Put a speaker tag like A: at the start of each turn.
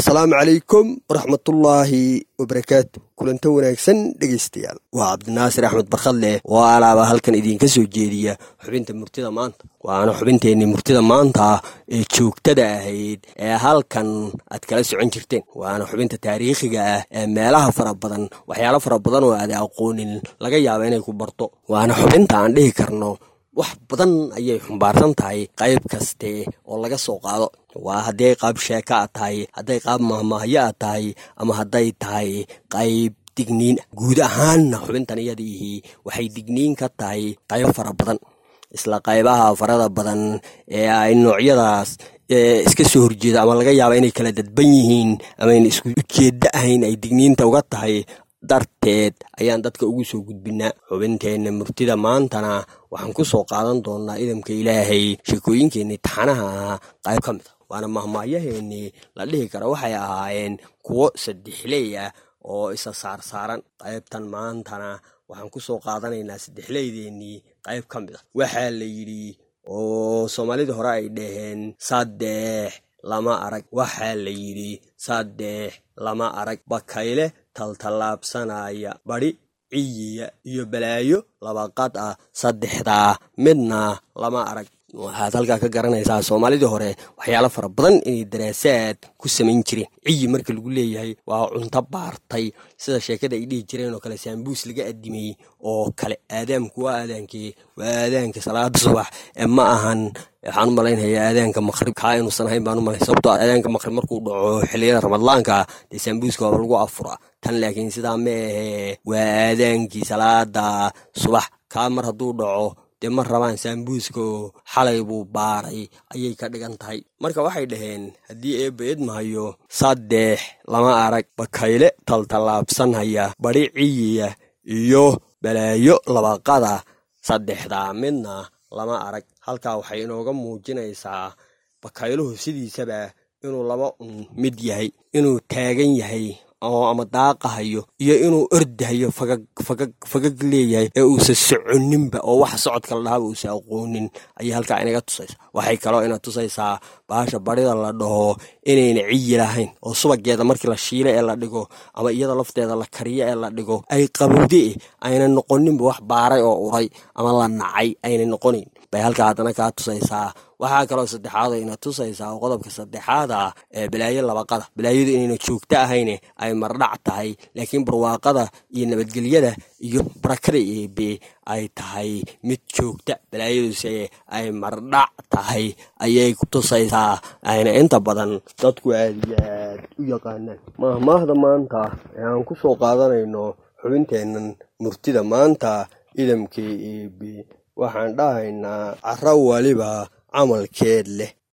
A: asalaamu calaykum waraxmatullaahi wabarakaatu kulanto wanaagsan dhegaystayaal waa cabdinaasir axmed barkhadleh oo alaaba halkan idiinka soo jeediya xubinta murtida maanta waana xubinteenni murtida maanta ee joogtada ahayd ee halkan aad kala socon jirteen waana xubinta taariikhiga ah ee meelaha fara badan waxyaalo fara badan oo aada aqoonin laga yaaba inay ku barto waana xubinta aan dhihi karno wax badan ayay xumbaarsan tahay qayb kaste oo laga soo qaado waa hadday qaab sheeka a tahay hadday qaab mahmaahyo a tahay ama hadday tahay qayb digniin guud ahaanna xubintan iyadiihii waxay digniin ka tahay qaybo fara badan isla qaybaha farada badan ee ay noocyadaas iska soo horjeeda ama laga yaaba inay kala dadban yihiin ama ayna isku ujeeddo ahayn ay digniinta uga tahay darteed ayaan dadka ugu soo gudbinaa xubinteenna murtida maantana waxaan ku soo qaadan doonaa idamka ilaahay sheekooyinkeenii taxanaha ahaa qayb ka mid a waana mahmaayaheennii la dhihi kara waxay ahaayeen kuwo saddexley ah oo isa saarsaaran qaybtan maantana waxaan ku soo qaadanaynaa saddexleydeennii qayb ka mid a waxaa la yidhi oo soomaalida hore ay dhaheen saddex lama arag waxaa la yidhi saddex lama arag bakayle taltallaabsanaya badhi ciyiya iyo balaayo labaqad ah saddexdaa midna lama arag waxaad halkaa ka garanaysaa soomaalidii hore waxyaalo fara badan inay daraasaad ku samayn jireen ciyi marka lagu leeyahay waa cunto baartay sida sheekada ay dhihi jireen oo kale saambuus laga adimeyey oo kale aadaamku waa aadaankii waa aadaanka salaada subax ee ma ahan waxaan u malaynhayaa aadaanka maqrib kaa inuusan ahayn baan u malay sababtoo aadaanka maqrib markuu dhaco xilliyada ramadlaanka dee saambuuska waaba lagu afuraa tan laakiin sidaa ma ahee waa aadaankii salaada subax kaa mar hadduu dhaco dee ma rabaan saambuuska oo xalay buu baaray ayay ka dhigan tahay marka waxay dhaheen haddii eebba idmahayo saddex lama arag bakayle taltallaabsanhaya badhi ciyiya iyo balaayo labaqada saddexdaa midna lama arag halkaa waxay inooga muujinaysaa bakayluhu sidiisaba inuu laba un mid yahay inuu taagan yahay oo ama daaqahayo iyo inuu ordahayo fagag fagag fagag leeyahay ee uusan soconinba oo waxa socodka la dhahaaba uusan aqoonin ayay halkaa inaga tusaysaa waxay kaloo ina tusaysaa baasha barida la dhaho inayna ciyi lahayn oo subageeda markii la shiilo ee la dhigo ama iyada lafteeda la kariyo ee la dhigo ay qabowde ayna noqoninba wax baaray oo uray ama la nacay ayna noqonayn bay halkaa haddana kaa tusaysaa waxaa kaloo saddexaad ina tusaysaa oo qodobka saddexaada ee balaayo labaqada balaayadu inayna joogto ahayne ay mardhac tahay laakiin barwaaqada iyo nabadgelyada iyo barakada eebe ay tahay mid joogta balaayaduse ay mardhac tahay ayay ku tusaysaa ayna inta badan dadku aad iyo aad u yaqaanaan mahmaahda maanta ee aan ku soo qaadanayno xubinteennan murtida maanta idamkii eebe waxaan dhahaynaa caro waliba camalkeed leh